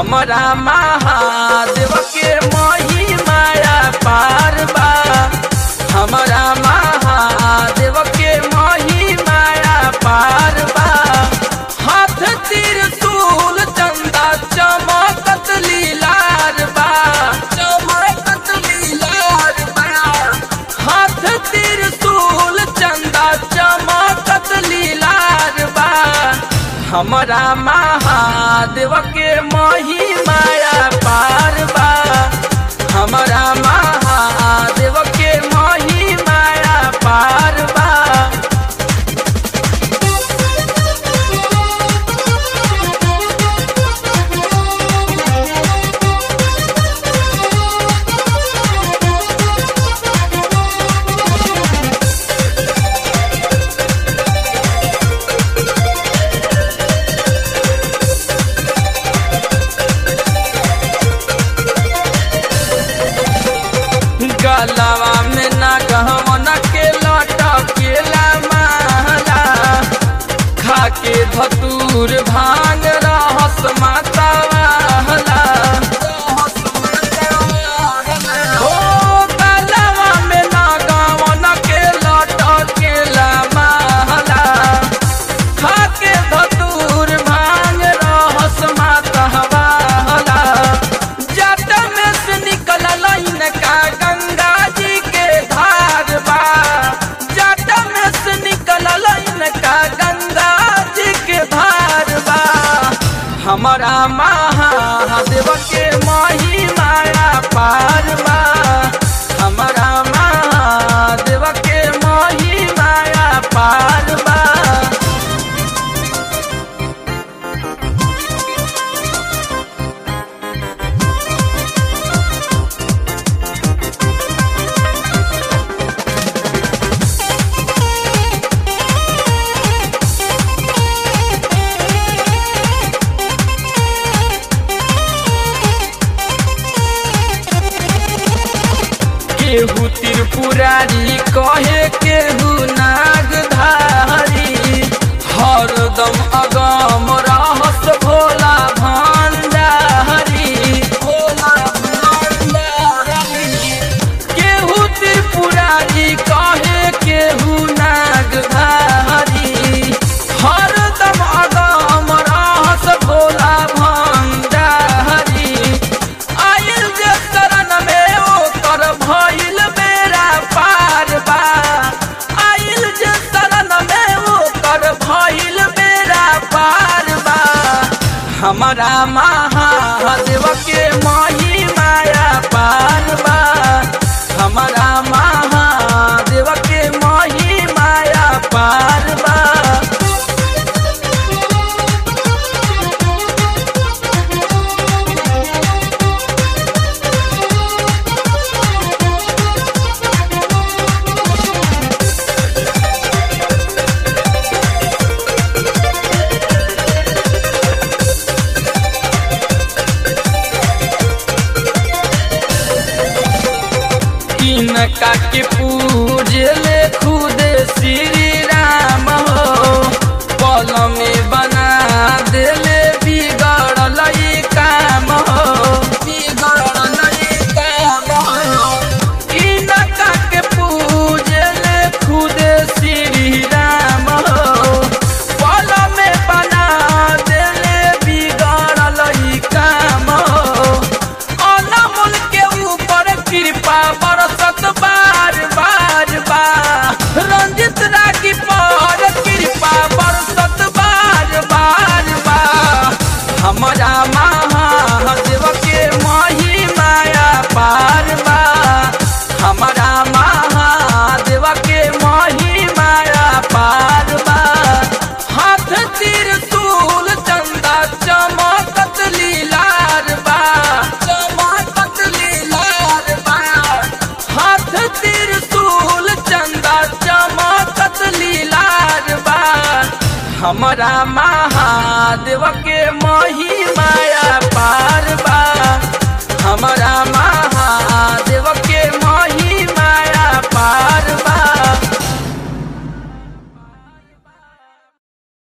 हमरा महादेव के मही माया पार बा हमरा महादेव के मही माया पार बा हाथ त्रिशूल चंदा चमकत लीलार बा चमकत लीलार बा हाथ त्रिशूल चंदा चमकत लीलार बा हमरा महादेव के मही माया पार बा हमरा महादेव के मही माया पार बा गलवा में ना गहवन के लटकेला माला खाके धतूर भांग रहस माता वाला ओ गलवा में ना गहवन के लटकेला माला खाके धतूर भांग रहस माता वाला जट में से निकलल इनका गंगा जी के धार बा जट में से निकलल इनका गंगा जी के धार बा हमारा महादेव के मही माया पार बा हमारा महादेव के मही माया पार बा केहू त्रिपुरारी कहे केहू नागधारी हरदम अगम रहस भोला भंडारी भोला भंडारी केहू त्रिपुरारी कहे केहू नागधारी हरदम अगम रहस भोला भंडारी आइल जे शरण में ओकर भइल बेरा पार बा आइल जे शरण में ओकर भइल बेरा पार बा हमारा महादेव के मही माया पार बा हमारा महादेव के मही माया पार बा किनका के पूजले खुद श्री राम हो पल में बना देले बिगड़ल ई काम हो बिगड़ल ई काम हो किनका के पूजले खुद श्री राम हो पल में बना देले बिगड़ल ई काम हो अनमोल के ऊपर कृपा बरसत बार बार बार रंजित रागी पर कृपा बरसत बार बार बार हमारा महादेव के मही माया पार बा हमारा महादेव के मही माया पार बा हाथ त्रिशूल चंदा चमकत लीलार बा चमकत लीलार बा हाथ त्रिशूल चंदा चमकत लीलार बा हमारा महादेव के मही माया पार बा